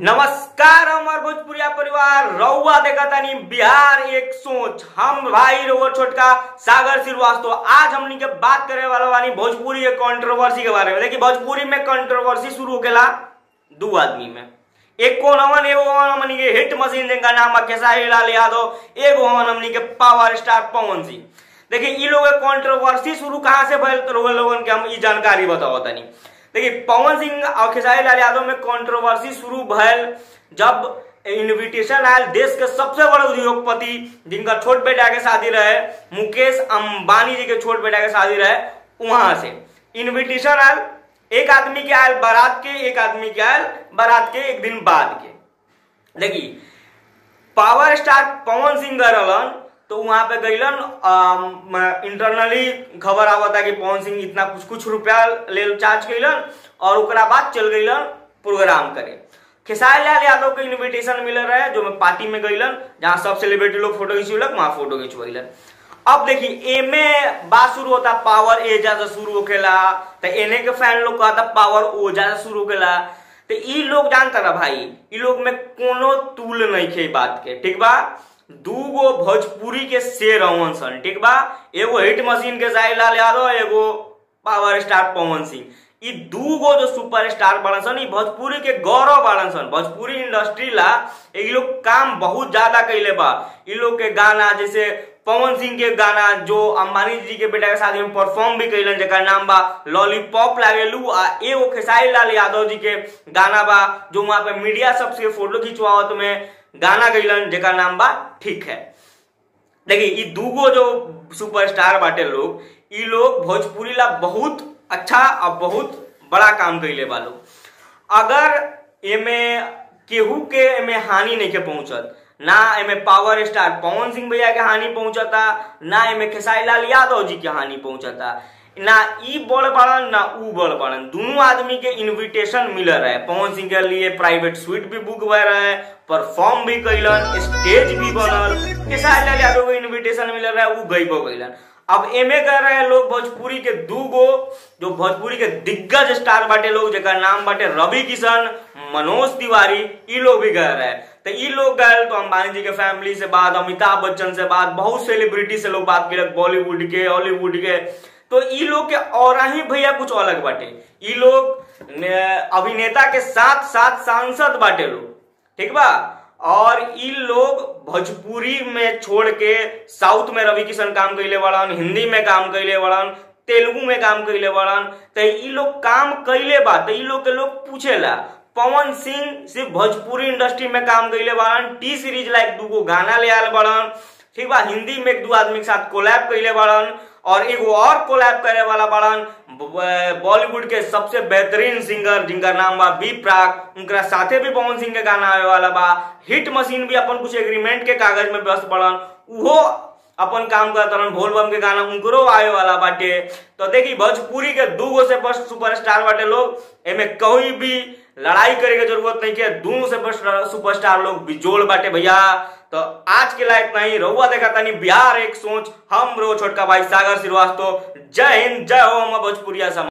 नमस्कार हमार भोजपुरिया परिवार रउआ देखा तानी बिहार एक सोच हम भाई रउआ छोटका सागर श्रीवास्तव आज हमनी के बात करे वाला बानी भोजपुरी के कंट्रोवर्सी के बारे में देखिए भोजपुरी में कंट्रोवर्सी शुरू होकेला दू आदमी में एक कौन हवन एगो हवन हमनी के हिट मशीन जिनका नाम है खेसारी लाल यादव एगो हवन हमनी के पावर स्टार पवन सिंह देखिए ई लोग कंट्रोवर्सी शुरू कहाँ से भइल तो रउआ लोगन के हम ई जानकारी बताओ तनी देखिए पवन सिंह और खेसारी लाल यादव में कंट्रोवर्सी शुरू भयल जब इनविटेशन आयल देश के सबसे बड़े उद्योगपति जिनका छोट बेटा के शादी रहे मुकेश अंबानी जी के छोट बेटा के शादी रहे वहां से इनविटेशन आयल एक आदमी के आयल बारात के एक आदमी के आयल बारात के एक दिन बाद के देखिए पावर स्टार पवन सिंह रहलन तो वहां पे गईलन इंटरनली खबर आवता कि पवन सिंह इतना कुछ कुछ रुपया ले चार्ज कैलन और ओकरा बाद चल गईलन प्रोग्राम करे खेसारी लाल यादव के इनविटेशन मिल रहे जो मैं पार्टी में गईलन जहाँ सब सेलिब्रिटी लोग फोटो खिंचवलक वहां फोटो खिंचवैलन अब देखिए एमे बात शुरू होता पावर एजा से शुरू होकेला तो एने के फैन लोग कहता पावर ओजा से शुरू होकेला तो ई लोग जानता रहा भाई ई लोग में कोनो तूल नहीं खे बात के ठीक बा दूगो भोजपुरी के शेर अवन सन ठीक बा एगो हिट मशीन के साई लाल यादव एगो पावर स्टार पवन सिंह ई दूगो जो सुपर स्टार बड़न सन ई भोजपुरी के गौरव बड़न सन भोजपुरी इंडस्ट्री ला ई लोग काम बहुत ज्यादा कैले बा ई लोग के गाना जैसे पवन सिंह के गाना जो अंबानी जी के बेटा के शादी में परफॉर्म भी कैलन जेकर नाम बा लॉलीपॉप लागेलू आ एगो खेसारी लाल यादव जी के गाना बा जो वहां पे मीडिया सबसे फोटो खिंचवावत में गाना गईलन जेकर नाम बा ठीक है देखिए ई दूगो जो सुपरस्टार बाटे लोग ई लोग भोजपुरी ला बहुत अच्छा और बहुत बड़ा काम कैले बा लोग अगर एमे केहू के एमे हानि नहीं के पहुंचत ना एमे पावर स्टार पवन सिंह भैया के हानि पहुंचता ना एमे खेसारी लाल यादव जी के हानि पहुंचता ना ई बड़ बड़न ना ऊ बड़ बड़न दोनों आदमी के इनविटेशन मिल रहे पवन सिंह के लिए प्राइवेट स्वीट भी बुक हुए रहे परफॉर्म भी कैलन स्टेज भी बनल खेसारी लाल यादव के इनविटेशन मिल रहा है ऊ गईबो कैलन अब एमे कर रहे हैं लोग भोजपुरी के दूगो जो भोजपुरी के दिग्गज स्टार बाटे लोग जेकर नाम बाटे रवि किशन मनोज तिवारी ई लोग भी गए रहे तो ई लोग गए तो अंबानी जी के फैमिली से बात अमिताभ बच्चन से बात बहुत सेलिब्रिटी से लोग बात किया बॉलीवुड के हॉलीवुड के तो ई लोग के और ही भैया कुछ अलग बाटे ई लोग अभिनेता के साथ साथ सांसद बाटे लोग ठीक बा और ई लोग भोजपुरी में छोड़ के साउथ में रवि किशन काम कैले बड़न हिंदी में काम कैले बड़न तेलुगु में काम कैले बड़न तो ई लोग काम कैले बा तो ई लोग के लोग पूछेला पवन सिंह सिर्फ भोजपुरी इंडस्ट्री में काम कैले बड़न टी सीरीज ला एक दूगो गाना ले आल बड़न ठीक बा हिंदी में एक दो आदमी के साथ कोलैब कैले बड़न और एगो और कोलैब करे वाला बड़न बॉलीवुड के सबसे बेहतरीन सिंगर जिनका नाम बा बी प्राग उनका साथे भी पवन सिंह के गाना आवे वाला बा हिट मशीन भी अपन कुछ एग्रीमेंट के कागज में व्यस्त पड़न उहो अपन काम करत रहन भोल बम के गाना उनको आवे वाला बाटे तो देखी भोजपुरी के दूगो से बस सुपरस्टार बाटे लोग एमे कोई भी लड़ाई करे के जरूरत नहीं है दोनों से सुपरस्टार लोग बिजोड़ बाटे भैया तो आज के लायक नहीं रहुआ देखा तानी बिहार एक सोच हम रो छोटका भाई सागर श्रीवास्तव जय हिंद जय हो हम भोजपुरिया समाज